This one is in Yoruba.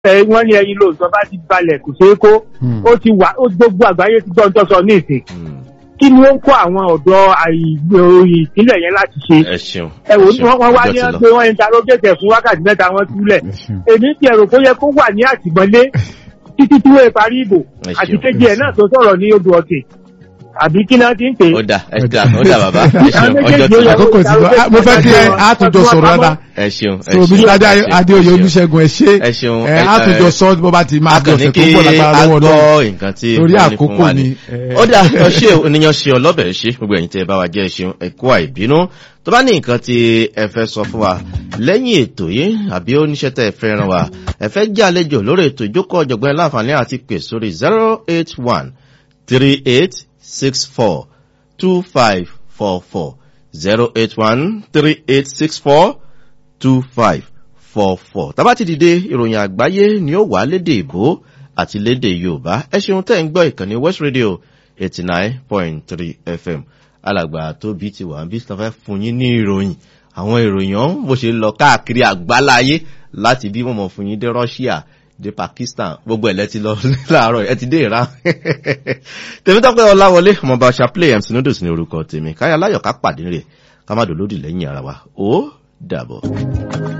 ẹ wọ́n ní ẹyin lóòótọ́ bá ti balẹ̀ kò ṣeé kó Hmm. ó ti wà ó gbogbo àgbáyé ti gbọ́ ọ́n sọ ní ìsìn Hmm. kí ni ó ń kó àwọn ọ̀dọ́ àìgbòòyì ìpínlẹ̀ yẹn láti ṣe ẹ ṣeun. ẹ wò ẹ ní ṣeun. wọ́n wọ́n wá Ọjọ́ ní ti ọ́n lọ. pé wọ́n interrogate fún wákàtí mẹ́ta wọ́n túlẹ̀ Ẹ ṣeun. èmi ti ẹ̀rọ kó yẹ kó wà ní àtìmọ́lé títí tí wọ́n parí ìbò Ẹ àti ṣeun. kejì ẹ̀ náà tó sọ̀rọ̀ ní odò ọ̀tẹ̀ àbí kí náà ti ń pè é. ó dà ẹ dà ó dà bàbá ẹ ṣeun Àwọn ọjọ́ ti méjèèjì lọ. ó àkókò ti lọ Ah, mo fẹ́ kí ẹ àtúnjọ sọ̀rọ̀ dáadáa ẹ ṣeun ẹ so ṣeun. mr Adé- ẹ ṣeun, adéoyè ẹ ṣeun. olúṣẹ́gun ẹ ṣé ẹ ṣeun, ẹ ẹ- àtúnjọ ẹ- sọ bó bá ti máa di akànnì ọ̀sẹ̀ kí tó ń bọ̀ lágbára a lọ́wọ́ náà gbọ́ nǹkan tí Torí wọ́n ní fún àkókò wa ni. ni, eh. ó dà ọ ṣe oníyan ṣe ọlọ́bẹ̀ ṣe gbogbo ẹ̀yin tẹ́ ẹ bá wa jẹ́ ṣeun ẹ kú àìbínú tó bá ní nǹkan tí ẹ fẹ́ sọ fún wa lẹ́yìn ètò yìí àbí oníṣẹ́ tẹ́ ẹ fẹ́ ràn wá ẹ fẹ́ jẹ́ àlejò lórí ètò ìjókòó ọ̀jọ̀gbọ́n láǹfààní àti pè sórí zero eight one three eight six four two five four four zero eight one three eight six four two five four four. tábà ti dìde ìròyìn àgbáyé ni ó wà lédè ìbò àti lédè yorùbá ẹ ṣeun tẹ́ ń gbọ́ ìkànnì west radio eighty nine point three fm alàgbà tóbi ti wà bí sọ fẹ́ fún yín ní ìròyìn àwọn ìròyìn ọ̀hún bó ṣe lọ káàkiri àgbáláyé láti bí wọ́n mọ̀ fún yín dé russia dé pakistan gbogbo ẹ̀ lẹ́ti lọ láàárọ̀ ẹ ti dé ìran tèmítọ́pẹ́ ọláwọlé ọmọọba chaplain mc noodles ní orúkọ tèmi káyà láyọ̀ ká pàdé rẹ̀ ká má dòlódì lẹ́yìn ara wa ó dàbọ̀.